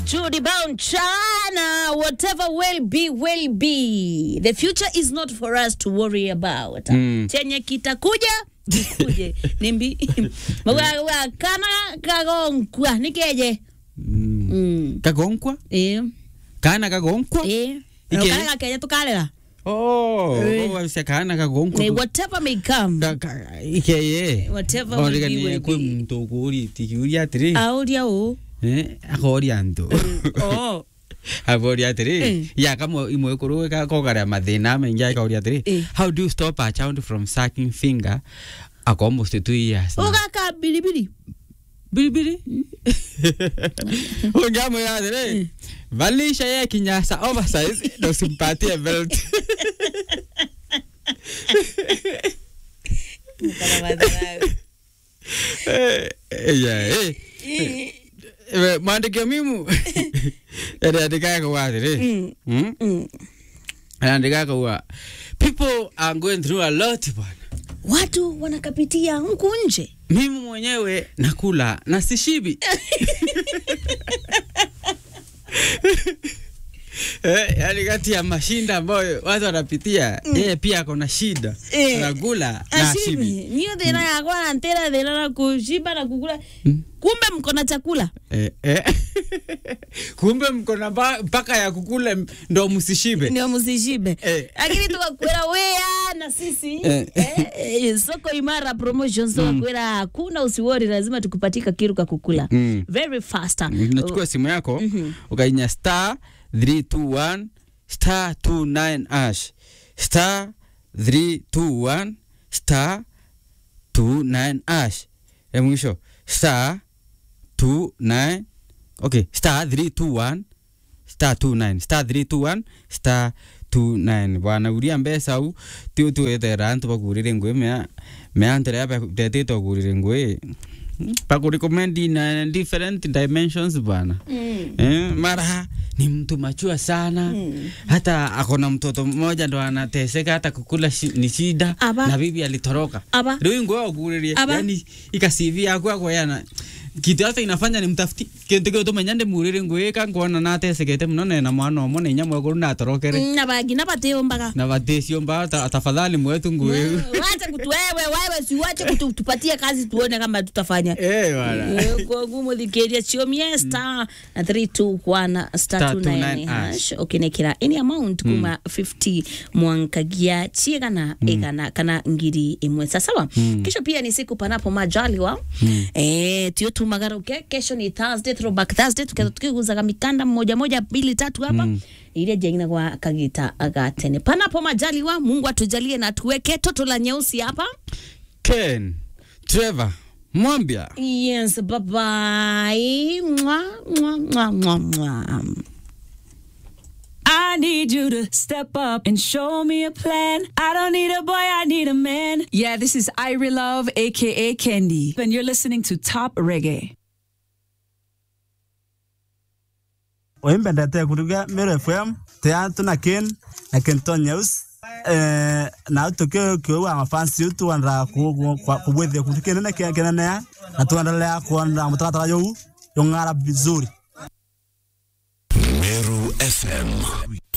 Judy Brown Chana, whatever will be, will be. The future is not for us to worry about. Mm. Chenye kitakuja kikuje. Nimbi Mwa kana kagonkwa nikeje. Mm. Mm. kagonkwa Eh. kana kagonkwa Eh. Ike? Kana keje tukalera. oh Eh. wabisa kana kagonkwa Eh, Whatever may come. Ka- ka- ikeye Whatever will be, origanie will kwi be. muntu kuri tikiuria atiri Auria o. eh akoria ntu Oh. aboria Eh. atiri ya kama imwe kuru ka kogaria mathina mengi akauria atiri Eh. how do you stop a child from sucking finger ako almost two years now? Ugaka bilibili. bilibili ungamwira atiri valisha ye kinyasa oversize na usimpatie belt Eh, eh, yeah, eh. Eh, maandikio mimu ĩrĩandĩkaga kuga atĩrĩ Mm? Mm. ĩrĩandĩkaga kuga people are going through a lot bwana Watu wanakapitia huku nje. mimi mwenyewe nakula na sishibi Eh, yaani kati ya mashinda ambayo watu wanapitia yeye pia ako na shida Eh. anakula na Ashibi, shibi niyo thina yakwa na ntera thina na kushiba na kukula. Kumbe mko na chakula. eh, eh. kumbe mko na mpa- mpaka ya kukula ndo msishibe Ndio msishibe. Eh. Lakini tukakwera wea na sisi. Eh. Eh, eh, soko imara promotions tukakwera hakuna usiwori lazima tukupatika kiru ka kukula. Mm. Very fast. unachukua simu yako ukainya star 321 star 29 ash star 321 star 29 ash ya mwisho star 29 okay star 321 star 29 star 321 star 29 bwana uria mbeca u ti utwethera antu bagurire ngui mea mea antu ria ndetite gurire ngui pakurecommend in uh, different dimensions bwana Mm. eh, mara ni mtu machua sana hata akona mtoto mmoja ndo anateseka hata kukula shi, ni shida Aba. na bibi alitoroka Aba. riu nguo aguririe Aba. yani ikasivi yakwa kwa yana kitu hata inafanya ni mtafuti kintu kio tumenya ndi murire ngui ka ngona natesekete muno nena mwana omwe na inya mwekuru natorokere Na bangi na bateo mbaga. na vatecio mba ta- tafadhali mwetu ngui Wacha kutu wewe wewe si wache kutupatia kazi tuone kama tutafanya. eh bwana Eh, kwa ngumu thikĩria ciumie star 321 star Star 29 29 hash ukinekira any amount kuma 50 mwankagia ciigana igana kana ngiri imwe sasawa kesho pia ni siku panapo majaliwa eh tio tumagaruke kesho ni thursday throwback thursday tuketha tukiguzaga mikanda moja moja mbili tatu hapa iria jengina kwa kagita agatene panapo majaliwa mungu atujalie na tuweke toto la nyeusi hapa ken trevor mwambia Yes, bye bye. Mwah, mwah, mwah, mwah, mwah. I need you to step up and show me a plan. I don't need a boy, I need a man. Yeah, this is Irie Love, aka Kendi, and you're listening to Top Reggae. oimbendete kuruga Mero FM tea tuna ken na kento news eh na tuke kyo wa mafansi tu wanda ku kubwethe kutukene na kene na na tuendelea kuona mtakata yo yongara vizuri Meru FM